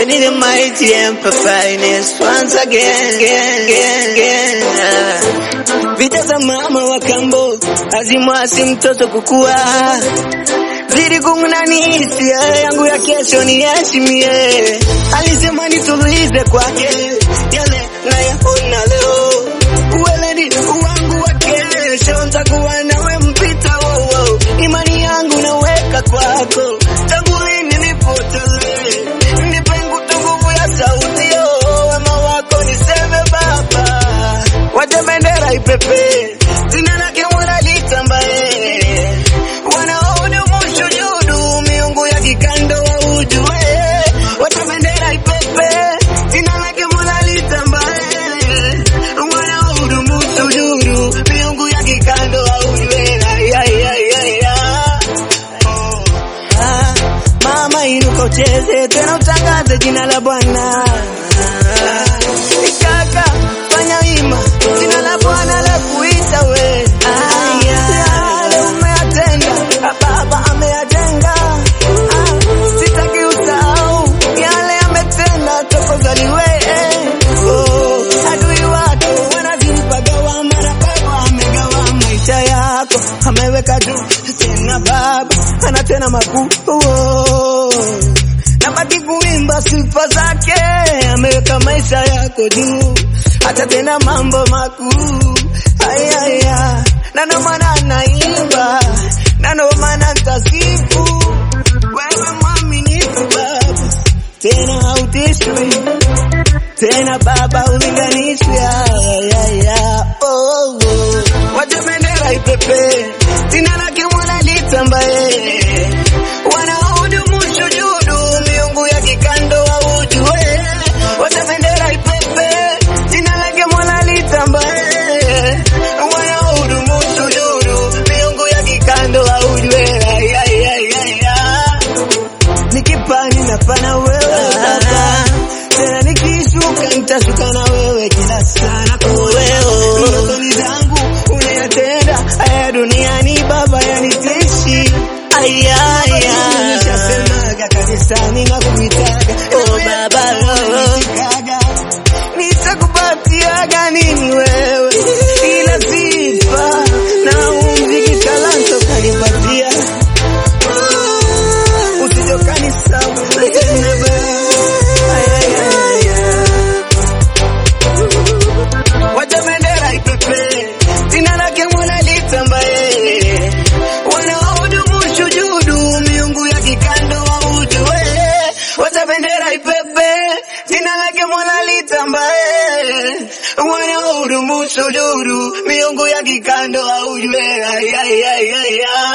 Sending the mighty emperor finest once again, again, again, again. Vita za mama wa kambo azimwasi mtoto kukua zidi kung'unanisia yangu ya kesho niheshimie. Alisema nitulize kwake yale nayaona leo, uweledi wangu wa kesho ntakuwa nawe mpita wowo, imani yangu naweka kwako tangu lini nipotele, nipe nguvu ya sauti yo, wema wako niseme Baba, wacha bendera ipepe, jina lake Mola litambae, wanaohudumu sujudu, miungu ya kikando waujue, wacha bendera ipepe, jina lake Mola litambae, wanaohudumu sujudu, miungu ya kikando waujue, ay, ay, ay, ay, ay. Oh. Ah, mama inuka ucheze tena utangaze jina la Bwana. Ah, Kaka fanya wima jina la Bwana la kuita we. Ah, yale umeyatenda ah, Baba ameyajenga. Ah, sitaki usahau yale ametenda toka uzaliwe. Oh, adui wako wanazimpa gawama na Baba amegawa maisha yako ameweka juu tena Baba ana tena makuu oh. Nabaki kuimba sifa zake, ameweka maisha yako juu, hata tena mambo makuu ayaya, na ndo maana naimba, na ndo maana ntasifu wewe mwaminifu Baba, tena hautishwi tena Baba ulinganishwi ayaya, oh, oh. Wacha bendera ipepe, jina lake Mola litambae, wanaohudumu sujudu, miungu ya kikando waujue. Wacha bendera ipepe, jina lake Mola litambae, wanaohudumu sujudu, miungu ya kikando waujue. Ay, ay, ay, ay, ay. Nikipani napana wewe Baba, tena nikishuka nitashuka na wewe kila sana kuweo. Ndotoni zangu unayatenda haya duniani Baba yanitishi ayaya, nishasemaga kanisani na kuitaga oh Baba nitikaga nitakupatiaga nini wewe ila sifa na umziki talanta kanipatia usijokani sawa wacha bendera ipepe jina lake Mola litambae wanaohudumu sujudu miungu ya kikando waujue wacha bendera ipepe jina lake Mola litambae wanaohudumu sujudu miungu ya kikando waujue ay, ay, ay, ay, ay.